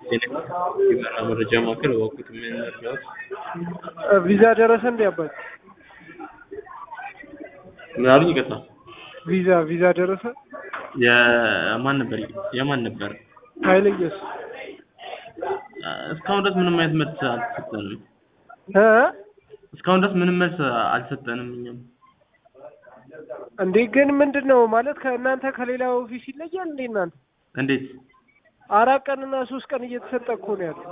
የመራ መረጃ ማዕከል እባክዎት ምን ልርዳዎት? ቪዛ ደረሰ እንዴ አባት? ምን አሉኝ? ይቅርታ ቪዛ ቪዛ ደረሰ? የማን ነበር የማን ነበር? ኃይለ ኢየሱስ እስካሁን ድረስ ምንም አይነት መልስ አልተሰጠንም። እ እስካሁን ድረስ ምንም መልስ አልሰጠንም። እኛም እንዴ ግን ምንድን ነው ማለት ከእናንተ ከሌላ ኦፊስ ይለያል እንዴ እናንተ? እንዴት አራት ቀንና ሶስት ቀን እየተሰጠ እኮ ነው ያለው።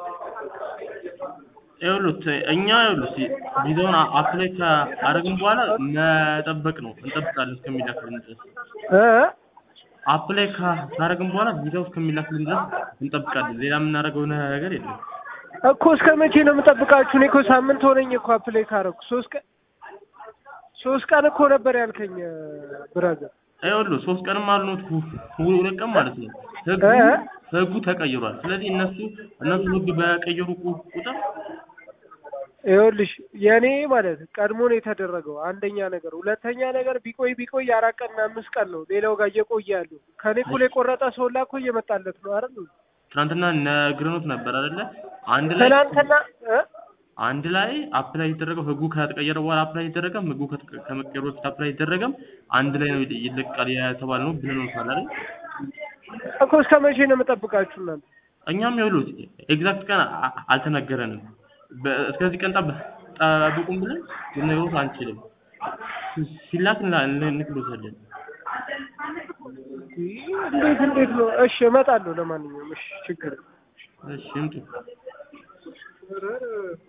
ይኸውልህ እኛ ይኸውልህ ቪዛውን አፕላይ ካደረግን በኋላ መጠበቅ ነው እንጠብቃለን እስከሚላክልን ድረስ እ አፕላይ ካደረግን በኋላ ቪዛው እስከሚላክልን ድረስ እንጠብቃለን። ሌላ የምናደርገው ነገር የለም። እኮ እስከ መቼ ነው የምጠብቃችሁ? እኔ እኮ ሳምንት ሆነኝ እኮ አፕላይ ካደረኩ ሶስት ቀን ሶስት ቀን እኮ ነበር ያልከኝ ብራዘር። ይኸውልህ ሶስት ቀንም አልኖት ሁለት ቀን ማለት ነው። ህጉ እ? ህጉ ተቀይሯል። ስለዚህ እነሱ እነሱ ህግ በቀየሩ ቁ- ቁጥር ይኸውልሽ የእኔ ማለት ቀድሞ ነው የተደረገው አንደኛ ነገር። ሁለተኛ ነገር ቢቆይ ቢቆይ አራት ቀንና አምስት ቀን ነው ሌላው ጋር እየቆየ ያለው። ከኔ እኩል የቆረጠ ሰው ላ እኮ እየመጣለት ነው አይደል? ትናንትና ነግረኖት ነበር አይደለ? አንድ ላይ ትናንትና እ? አንድ ላይ አፕላይ የተደረገው ህጉ ከተቀየረ በኋላ አፕላይ አይደረገም። ህጉ ከተ- ከመቀየሩ በፊት አፕላይ አይደረገም። አንድ ላይ ነው ይለቃል የተባልነው ብለኖታል አይደል? እኮ እስከ መቼ ነው የምጠብቃችሁ እናንተ? እኛም ይኸውልህ ኤግዛክት ቀን አ- አልተነገረንም። በ- እስከዚህ ቀን ጠብ- ጠብቁም ብለን ልነግሮት አንችልም። ሲላክ እንላ- እንልክሎታለን። እንዴት እንዴት ነው? እሺ እመጣለሁ። ለማንኛውም እሺ ችግር እሺ ይምጡ።